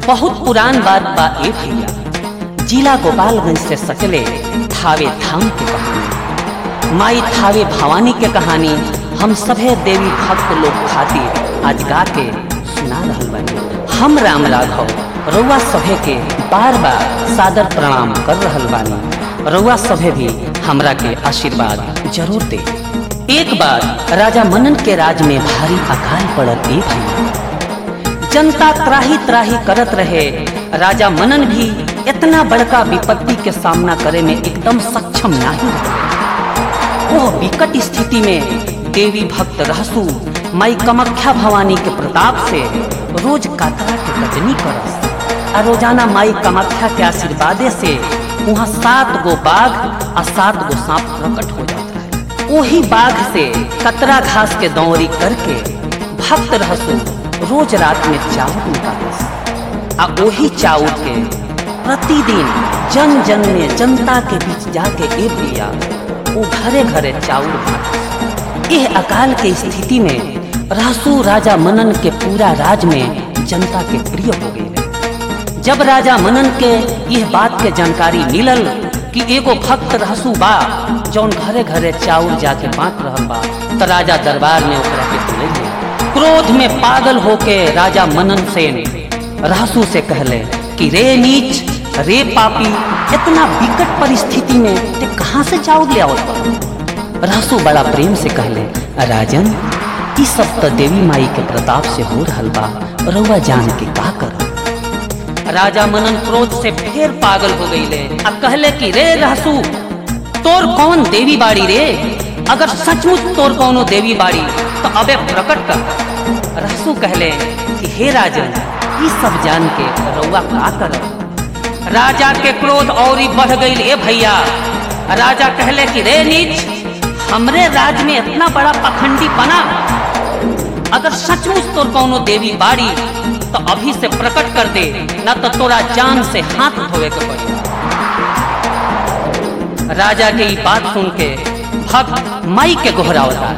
बहुत पुरान बात बा ए भैया जिला गोपालगंज से सकले थावे धाम के कहानी माई थावे भवानी के कहानी हम सभे देवी भक्त लोग खातिर आज गा के सुना रहल बानी हम राम राघव रउआ सभे के बार बार सादर प्रणाम कर रहल बानी रउआ सभे भी हमरा के आशीर्वाद जरूर दे एक बार राजा मनन के राज में भारी अकाल पड़ल ए भैया जनता त्राही त्राही करत रहे राजा मनन भी इतना बड़का विपत्ति के सामना करे में एकदम सक्षम नहीं रहे वो विकट स्थिति में देवी भक्त रहसु माई कमख्या भवानी के प्रताप से रोज कातरा के रजनी करस आ रोजाना माई कमख्या के आशीर्वादे से वहाँ सात गो बाघ और सात गो सांप प्रकट हो जाता है वही बाघ से कतरा घास के दौरी करके भक्त रहसु रोज रात में चावल निकालस आ वही चावल के प्रतिदिन जन जन में जनता के बीच जाके ए भैया वो घरे घरे चावल बांटस यह अकाल के स्थिति में रहसु राजा मनन के पूरा राज में जनता के प्रिय हो गई जब राजा मनन के यह बात के जानकारी मिलल कि एगो भक्त रहसु बा जौन घरे घरे चाउर जाके बांट रहल बा तो राजा दरबार में ओकरा के बुलैले क्रोध में पागल होके राजा मनन सेन रहसु से कहले कि रे नीच रे पापी इतना विकट परिस्थिति में ते कहाँ से चाउर ले आवत बा रहसु बड़ा प्रेम से कहले राजन ई सब तो देवी माई के प्रताप से हो रहल बा रउआ जान के का कर राजा मनन क्रोध से फिर पागल हो गईले अब कहले कि रे रहसु तोर कौन देवी बाड़ी रे अगर सचमुच तोर कौनो देवी बाड़ी तो अबे प्रकट कर रहसु कहले कि हे राजन ई सब जान के रउआ का कर राजा के क्रोध और बढ़ गई ए भैया राजा कहले कि रे नीच हमरे राज में इतना बड़ा पखंडी बना अगर सचमुच तोर कौनो देवी बाड़ी तो अभी से प्रकट कर दे न तो तोरा जान से हाथ धोवे के पड़ी राजा के ये बात सुन के भक्त माई के गोहरावता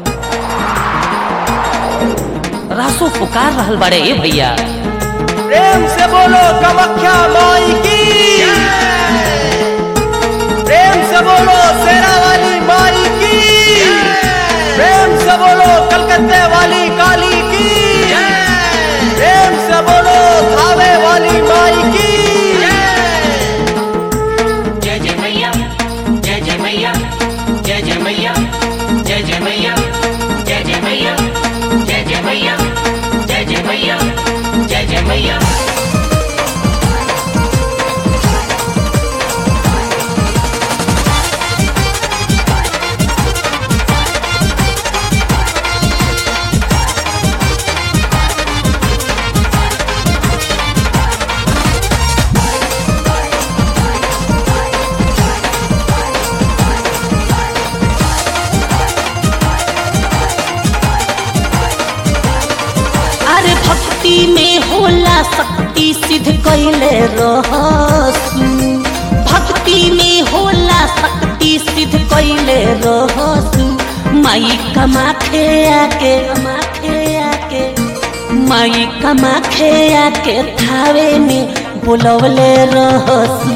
रासो पुकार रहल बड़े ए भैया प्रेम से बोलो कमख्या माई की प्रेम से बोलो शेरा वाली माई की प्रेम से बोलो कलकत्ते वाली काली की प्रेम से बोलो थावे वाली माई की जय जय मैया जय जय मैया जय जय मैया जय जय मैया जय जय मैया जय जय मैया जय जय मैया जय जय मैया अरे भक्ति में होला शक्ति सिद्ध कैले रहसु भक्ति में होला शक्ति सिद्ध कैले रहसु माई कमाखे आके कमाखे आके माई कमाखे आके थावे में बुलवले रहसु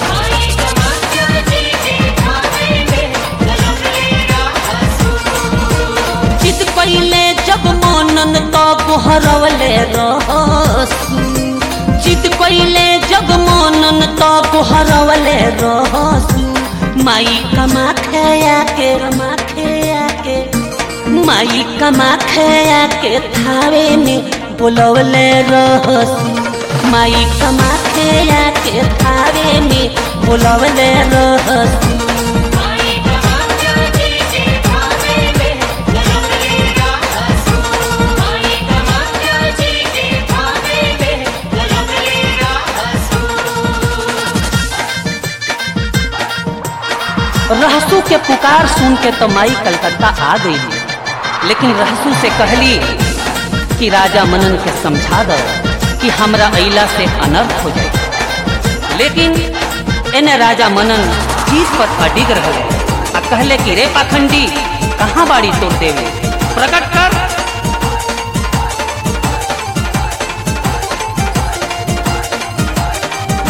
चित कैले जब मनन तो गोहरवले रहसु चित कैले जब मनन तो गोहरवले रहसु माई कमा खया के कमा खया के माई कमा खया के थावे में बुलवले रहसु माई कमा खया के थावे में बुलवले रहसु रहसू के पुकार सुन के तो माई कलकत्ता आ गई लेकिन रहसू से कहली कि राजा मनन के समझा दो कि हमरा अइला से अनर्थ हो जाए लेकिन एने राजा मनन चीज पर अडिग रहे आ कहले कि रे पाखंडी कहाँ बाड़ी तोर देवे प्रकट कर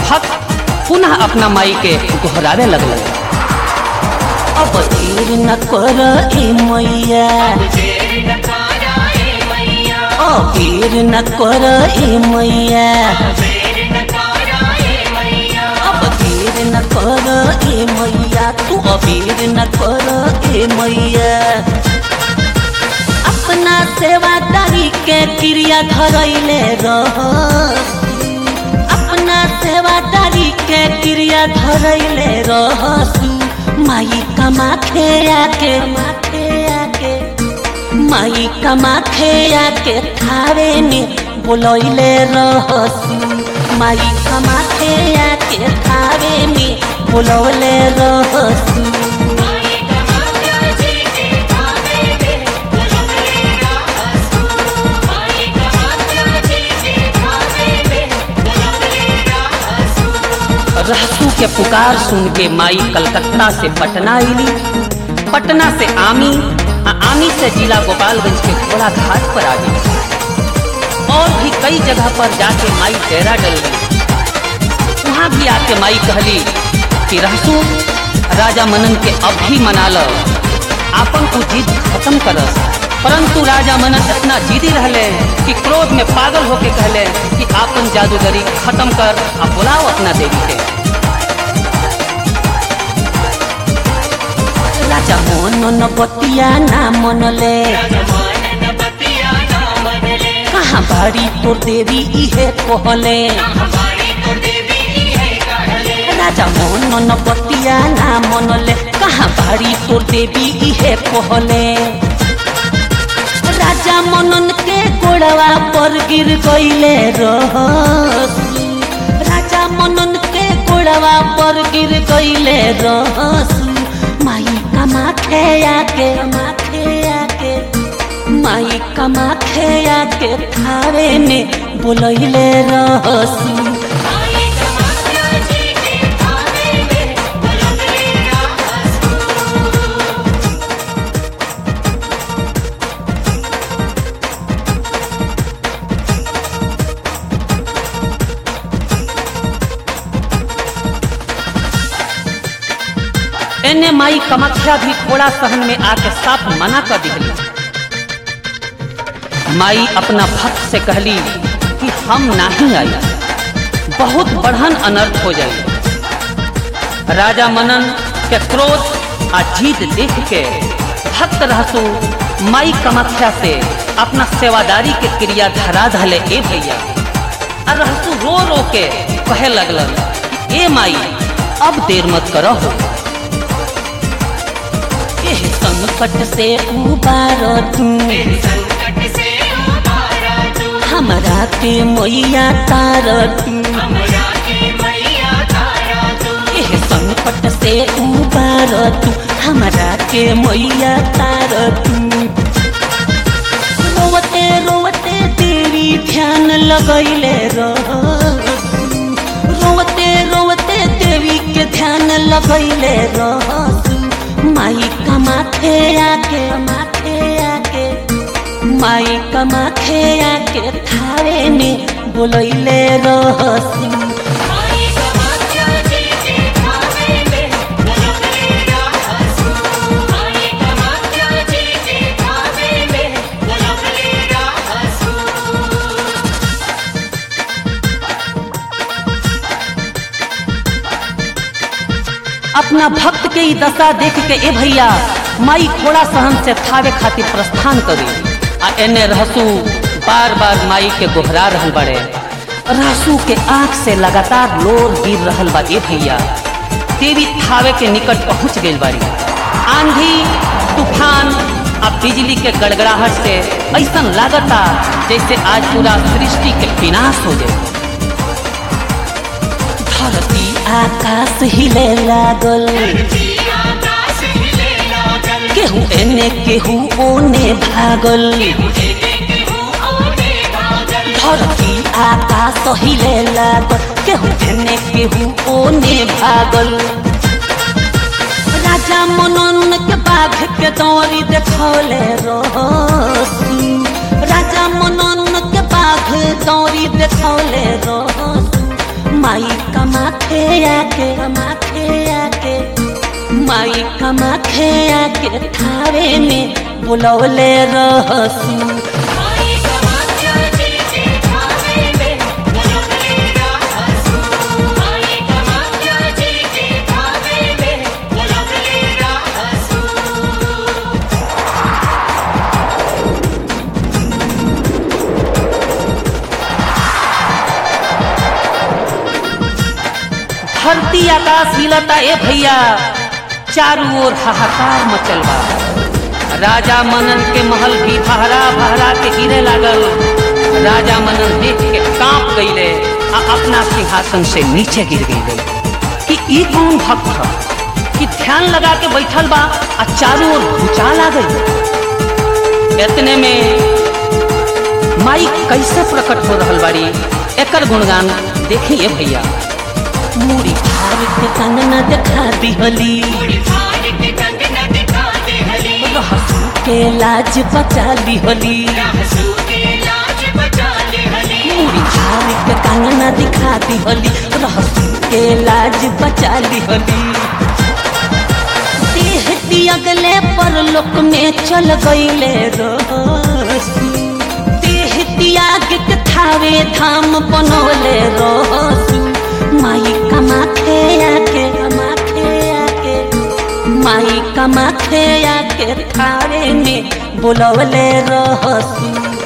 भक्त पुनः अपना माई के गोहरावे लगल अब देर न कर ए मैया देर न करा ए मैया अब देर न कर ए मैया देर न करा ए मैया अब देर न कर ए मैया तू अबेर न कर ए मैया अपना सेवादारी के क्रिया धरैले रह अपना सेवादारी के क्रिया धरैले रहसु माई कमाखे आके माथे आके माई कमाखे आके थारे में बोलैले रहसु माई कमाखे आके थारे में बोलौले रहसु माई कमाया जी के थावे में बुलबुली रासू माई कमाया जी के थावे में बुलबुली रासू रहसू के पुकार सुन के माई कलकत्ता से पटना अली पटना से आमी आ आमी से जिला गोपालगंज के घोड़ा घाट पर आ गई और भी कई जगह पर जाके माई डेरा डल गई वहाँ भी आके माई कहली कि रहसू राजा मनन के अब भी मना लो आपन को जिद खत्म करस परंतु राजा मनन इतना जिदी रहले कि क्रोध में पागल होके कहले कि आपन जादूगरी खत्म कर आ बुलाओ अपना देवी के राजा मनन बतिया ना मनले जमानन बतिया ना मनले कहाँ बाड़ी तोर देवी इहे कहले हमारी तो देवी है कहले राजा मनन बतिया ना मनले कहाँ बाड़ी तोर देवी इहे कहले राजा मनन के गोड़वा पर गिर गईले रहसु राजा मनन के गोड़वा पर गिर गईले रहसु माई कमाखे आके माखे आके माई कमाखे आके थारे में बोलैले रहसु माई कमाया जी के थावे में बुलबुली रासू एने माई कमाख्या भी थोड़ा सहन में आके साफ मना कर दिखली माई अपना भक्त से कहली कि हम नहीं आई बहुत बढ़न अनर्थ हो जाए राजा मनन के क्रोध आ जीत देख के भक्त रहसु माई कमाख्या से अपना सेवादारी के क्रिया धरा धले ए भैया आ रहसु रो रो के कहे लगलन कि ए माई अब देर मत करो एह संकट से उबार तू संकट से उबारा तू हमरा के मैया तार तू हमरा के मैया तारा तू एह संकट से उबार तू हमरा के मैया तार तू रोवते रोवते तेरी ध्यान लगैले रहसु रोवते रोवते देवी के ध्यान लगैले रहसु माई कमाथे आके माथे आके माई कमाथे आके थारे में बोलैले रहसु माई कमाया जी के थावे में बुलबुली रासू माई कमाया जी के थावे में बुलबुली रासू अपना भक्त के ई दशा देख के ए भैया माई घोड़ा सहन से थावे खातिर प्रस्थान करी आ एने रहसू बार बार माई के गोहरा रहल बड़े रहसू के आंख से लगातार लोर गिर रहल बा ए भैया देवी थावे के निकट पहुंच गई बाड़ी आंधी तूफान आ बिजली के गड़गड़ाहट से ऐसा लागता जैसे आज पूरा सृष्टि के विनाश हो जाए धरती आकाश हिले लागल आकाश हिले लागल केहू एने केहू ओने भागल ओने भागल धरती आकाश हिले लागल केहू एने केहू ओने भागल राजा मनन के बाघ के दौरी देखौले रहसू राजा मनन के बाघ दौरी देखौले रहसू माई कमाखे आके कमाखे आके माई कमाखे आके थावे में बुलौले रहसू माई कमाख्या जी के थावे में बुलबुले रहसू माई कमाख्या जी के थावे में बुलबुले रहसू धरती आकाश हिलता ए भैया चारों ओर हाहाकार मचल बा राजा मनन के महल भी फहरा फहरा के गिरे लागल राजा मनन देख के कांप गईले आ अपना सिंहासन से नीचे गिर गईले कि ई कौन भक्त ह कि ध्यान लगा के बैठल बा आ चारों ओर भूचाल आ गई इतने में माई कैसे प्रकट हो रहल बाड़ी एकर गुणगान देखिए भैया मूड़ी फाड़ के कंगना दिखा दिहली पूरी फाड़ के कंगना दिखा दे हली रहसू के लाज बचा लिहली रहसू के लाज बचा ले हली मूड़ी फाड़ के कंगना दिखा दिहली रहसू के लाज बचा लिहली देह दियगले पर लोक में चल गईले रहसू देह त्याग के थावे धाम बनोले रहसू माई कमाखे आके कमाखे आके माई कमाखे आके थावे में बुलवले रहसू